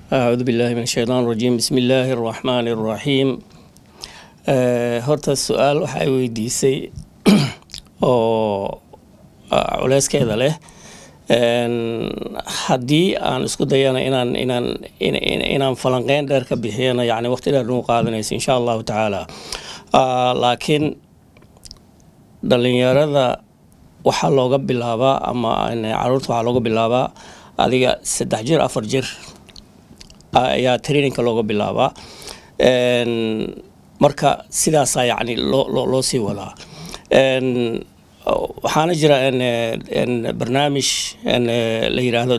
acuudu billahi min ashaytaan rajiim bismi illaahi araxmaani araxiim horta su-aal waxay weydiisay oo culeyskeeda leh haddii aan isku dayana inaan inaan inaan falanqeyn dheer ka bixiyana yani waqti dheer nagu qaadanaysa insha allahu tacaala laakiin dhalinyarada waxaa looga bilaabaa ama caruurta waxaa looga bilaabaa adiga saddex jir afar jir ayaa traininka looga bilaabaa marka sidaasaa yani loo loo sii wadaa waxaana jira barnaamij la yiraahdo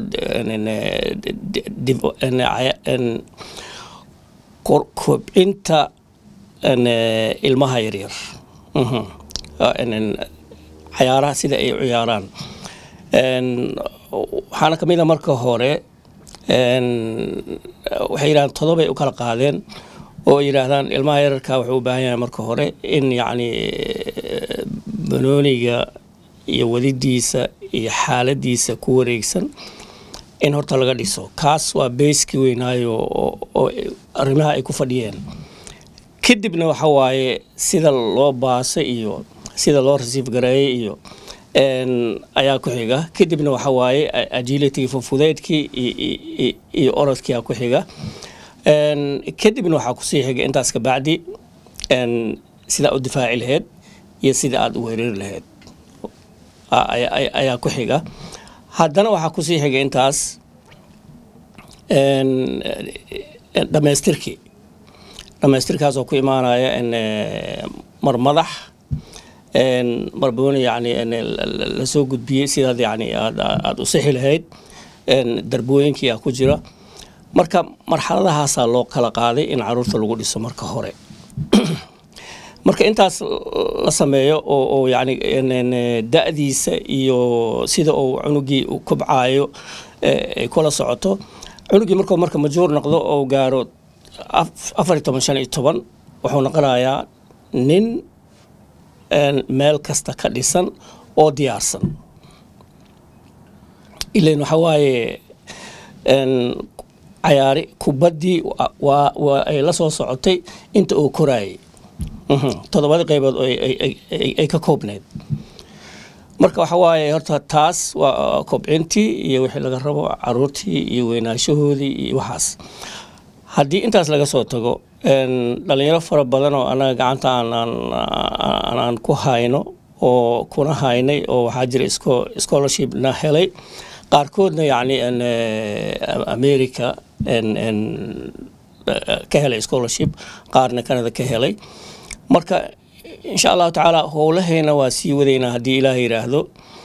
kobcinta ilmaha yaryar cayaaraha sida ay ciyaaraan waxaana kamid a marka hore waxay yidhahdaan todobay u kala qaadeen oo yidhaahdaan ilmaha yararka wuxuu u baahan yahay marka hore in yacni banooniga iyo wadidiisa iyo xaaladiisa ku wareegsan in horta laga dhiso kaas waa beyskii weynaayo oo arrimaha ay ku fadhiyeen kadibna waxa waaye sida loo baasay iyo sida loo rasiif gareeyay iyo ayaa ku xiga kadibna waxa waaye agility fufudeydkii iyo orodkia ku xiga kadibna waxaa kusii xiga intaas kabacdi sidaa u difaaci lahayd iyo sida aada u weerari lahayd ayaa ku xiga haddana waxaa kusii xiga intaas dhamaystirkii dhamaystirkaasoo ku imaanaya mar madax marbooni yani lasoo gudbiyey sidaad yani aada u sixi lahayd darbooyinkii a ku jira marka marxaladahaasaa loo kala qaaday in caruurta lagu dhiso marka hore marka intaas la sameeyo oo yani da-diisa iyo sida uu cunugii u kobcaayo ay kula socoto cunugii markuu marka majuur noqdo oo gaaro afar iyo toban shan iyo toban wuxuu noqonayaa nin meel kasta ka dhisan oo diyaarsan ilan waxa waaye cayaari kubaddii waa ay la soo socotay inta uu koraayay toddobadii qaybood ay ka koobneyd marka waxa waaye horta taas waa kobcintii iyo wixii laga rabo caruurtii iyo weynaashahoodii iyo waxaas haddii intaas laga soo tago dhalinyaro fara badan oo anaga gacanta aanaan ku hayno oo kuna haynay oo waxaa jira scholarshipna helay qaarkoodna yacni america ka helay scholarship qaarna canada ka helay marka insha allahu tacaala howlahayna waa sii wadaynaa haddii ilaah yidhaahdo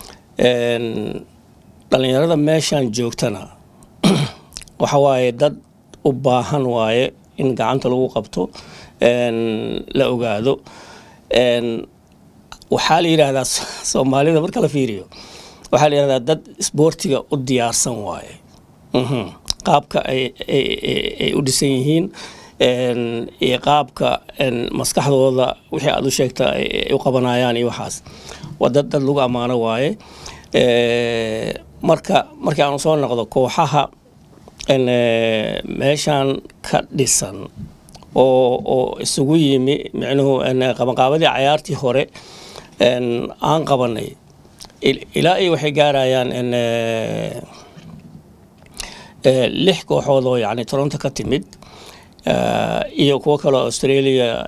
dhalinyarada meeshan joogtana waxa waaye dad u baahan waaye in gacanta lagu qabto la ogaado waxaa la yidhaahdaa soomaalida marka la fiiriyo waxaa la yidhahdaa dad isboortiga u diyaarsan waaye qaabka ay u dhisan yihiin iyo qaabka maskaxdooda wixii aada u sheegta ay u qabanayaan iyo waxaas waa dad dad lagu ammaano waaye marka markii aanu soo noqdo kooxaha meeshan ka dhisan oo oo isugu yimi micnuhu qabanqaabadii cayaartii hore aan qabanay ilaa iyo waxay gaarayaan lix kooxood oo yani toronto ka timid iyo kuwo kaleo australia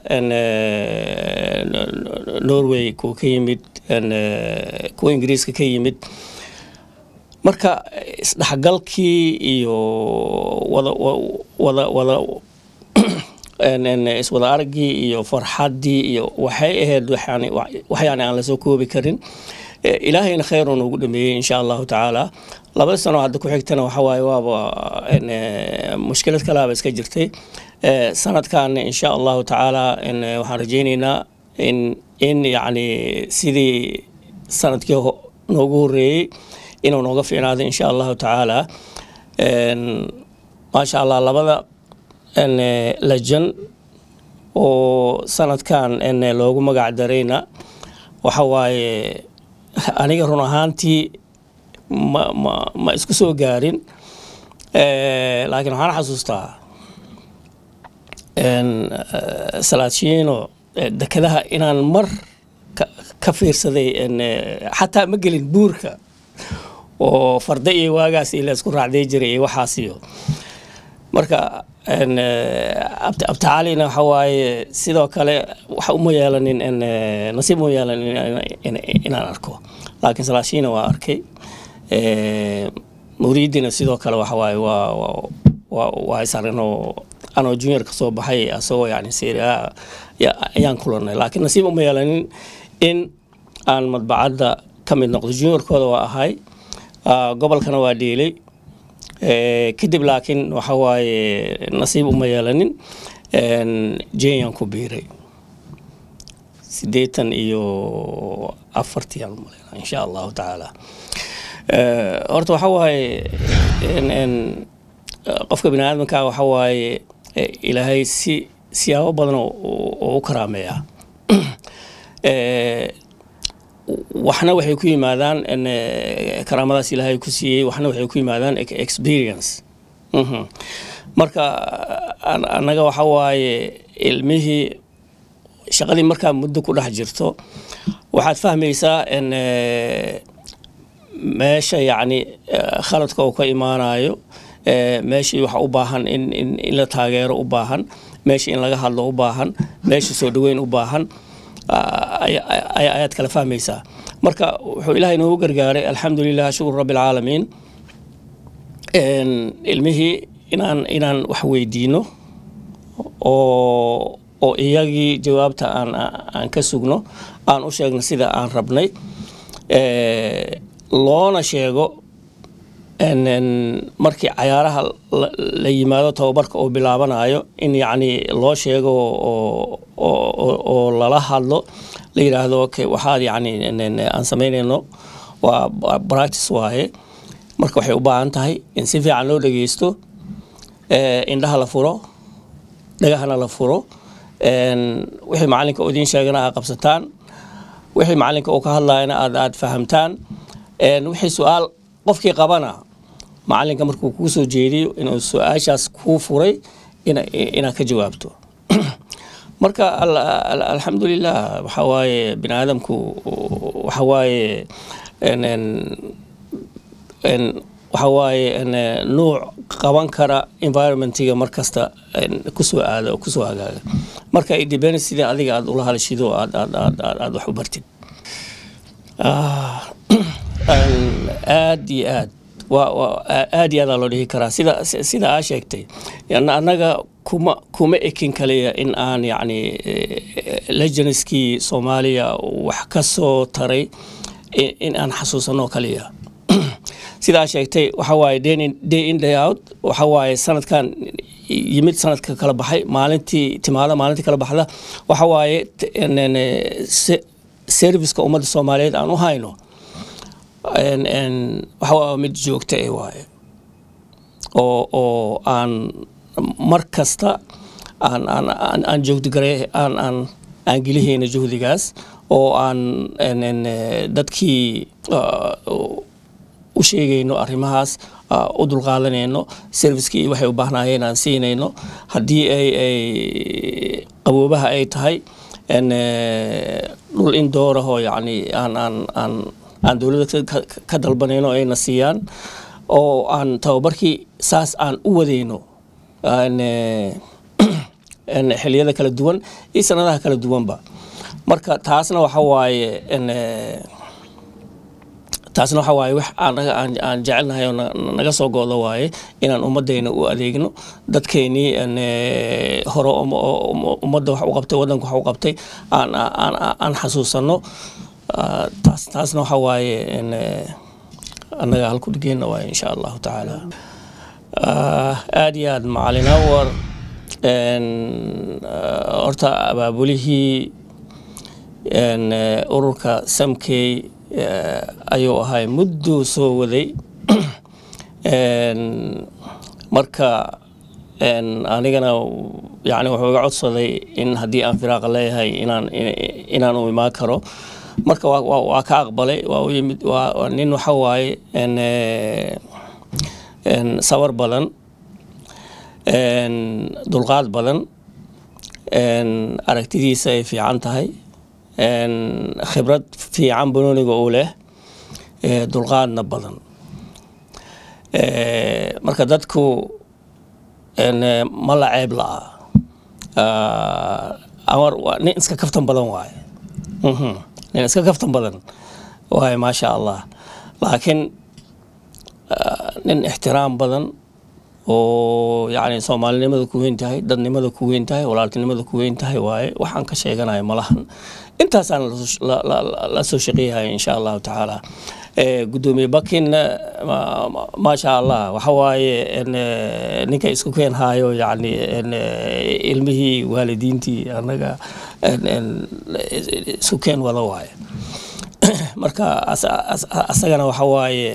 norway kuwa ka yimid kuwa ingiriiska ka yimid marka isdhexgalkii iyo wada wada wada iswada araggii iyo farxaddii iyo waxay ahayd wax yani aan lasoo koobi karin ilaahayna kheyru noogu dhameeyey insha allahu tacaala labada sano hadda ku xigtana waxa waaye waaba mushkilad kalaaba iska jirtay sanadkan insha allahu tacaala waxaan rajeyneynaa in in yacni sidii sanadkii noogu horeeyey inuu nooga fiicnaado insha allahu tacaala maasha allah labada lajan oo sanadkan loogu magac darayna waxa waaye aniga run ahaantii ma ma ma isku soo gaarin laakiin waxaan xasuustaa salaadshino dekedaha inaan mar ka fiirsaday xataa ma gelin buurka oo farda iyo waagaas iyo laysku raacday jiray iyo waxaas iyo marka abtacaalina waxa waaye sidoo kale wax uma yeelanin nasiib uma yeelanin inaan arko laakiin salaashina waa arkay muriidina sidoo kale waxa waaye waa waa isarinoo anoo junior ka soo baxay asagoo yani seria ayaan kulanay laakiin nasiib uma yeelanin in aan madbacadda ka mid noqdo juniorkooda waa ahay gobolkana waa dhiilay kadib laakiin waxa waaye nasiib uma yeelanin jenyaan ku biiray sideetan iyo afartii aan umaleyna insha allahu tacaala horta waxa waaye qofka bini aadamka waxa waaye ilaahay si siyaabo badan oo u karaameeya waxna waxay ku yimaadaan karaamadaas ilaahay ku siiyey waxna waxay ku yimaadaan experience marka annaga waxa waaye ilmihii shaqadii markaa muddo ku dhex jirto waxaad fahmaysaa in meesha yacni khaladka uu ka imaanayo meeshii waxa u baahan in in la taageero u baahan meesha in laga hadlo u baahan meesha soo dhaweyn u baahan ayaad kala fahmaysaa marka wuxuu ilaahay noogu gargaaray alxamdulilah shukur rabbi alcaalamiin ilmihii inaan inaan wax weydiino oo oo iyagii jawaabta aan aan ka sugno aan u sheegno sida aan rabnay loona sheego markii cayaaraha la yimaado tababarka uu bilaabanayo in yacni loo sheego oo lala hadlo la yidhaahdo okay waxaad yacni aan samaynayno waa practice waaye marka waxay u baahan tahay in si fiican loo dhegeysto indhaha la furo dhagahana la furo wixii macalinka uu idiin sheegana aad qabsataan wixii macalinka uu ka hadlayana aad aad fahamtaan wixii su-aal qofkii qabana macalinka markuu kuu soo jeediyo inuu su-aashaas kuu furay inaad ka jawaabto marka alxamdulilah waxa waaye bini aadamku waxa waaye waxa waaye nuuc qaban kara environmentiga markasta kusoo aada oo kusoo hagaaga marka idependence sidii adiga aad ula hadashido aad aad aad aad wax u bartid aad iyo aad waa aad iyo aadaa loo dhihi karaa sida sida aa sheegtay annaga kuma kuma ekin kaliya in aan yacni legendskii soomaaliya wax ka soo taray in aan xasuusano kaliya sidaa sheegtay waxa waaye day in day out waxa waaye sanadkan yimid sanadka kala baxay maalintii timaada maalintii kala baxda waxa waaye serviceka ummadda soomaaliyeed aan u hayno waxa waa mid joogta e waaye oo oo aan mar kasta aan aan aan joogdigare aan aan aan gelihayna juhdigaas oo aan dadkii u sheegayno arrimahaas u dulqaadanayno servicekii waxay u baahnaayeen aan siinayno haddii ay ay qaboobaha ay tahay dhul in doorahoo yacni aan aan aan aan dowladda ka dalbanayno ayna siiyaan oo aan tababarkii saas aan u wadayno xiliyada kala duwan iyo sanadaha kala duwanba marka taasna waxa waaye taasna waxa waaye wax anaga aan jecelnahay oo naga soo goodo waaye inaan ummadayna u adeegno dadkeynii hore ummadda wax u qabtay waddanka wax u qabtay aan aan xasuusano taas taasna waxa waaye annaga halku dhigeenna waaye insha allahu tacaala aad iyo aad macalin awar horta abaabulihii ururka samkey ayuu ahay mudduu soo waday marka anigana yani wuxuu iga codsaday in haddii aan firaaqa leeyahay inaan inaan u imaan karo marka waa ka aqbalay waa u yimid waa nin waxa waaye sabar badan dulqaad badan aragtidiisa ay fiican tahay khibrad fiican banooniga uu leh dulqaadna badan marka dadku ma la ceeb la'a amar nin iska kaftan badan waaye nin iska kaftan badan waaye maasha allah laakiin nin ixtiraam badan oo yacni soomaalinimada ku weyn tahay dadnimada ku weyn tahay walaaltinimada ku weyn tahay waaye waxaan ka sheeganayo malahan intaasaan la soo shaqeeyahay insha allahu tacaala gudoomiye bakin maasha allah waxa waaye ninka isku keen haayo yani ilmihii waalidiintii anaga isku keen wada waaye marka asagana waxa waaye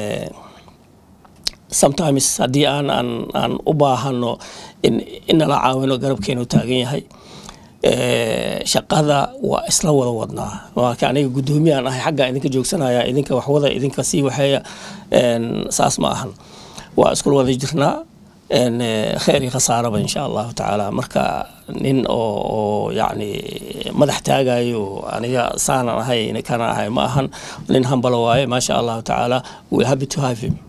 sometimes haddii aan aan aan u baahano in inala caawino garabkeenu taagan yahay shaqada waa isla wada wadnaa marka aniga guddoomiyahan ahay xagga idinka joogsanaya idinka waxwada idinka sii waxeeya saas ma ahan waa iskula wada jirnaa kheer iyo khasaaraba insha allahu tacaala marka nin oo oo yacni madax taagayo aniga saanan ahay kana ahay ma ahan nin hambalo waaye maasha allahu tacaala we happy to have him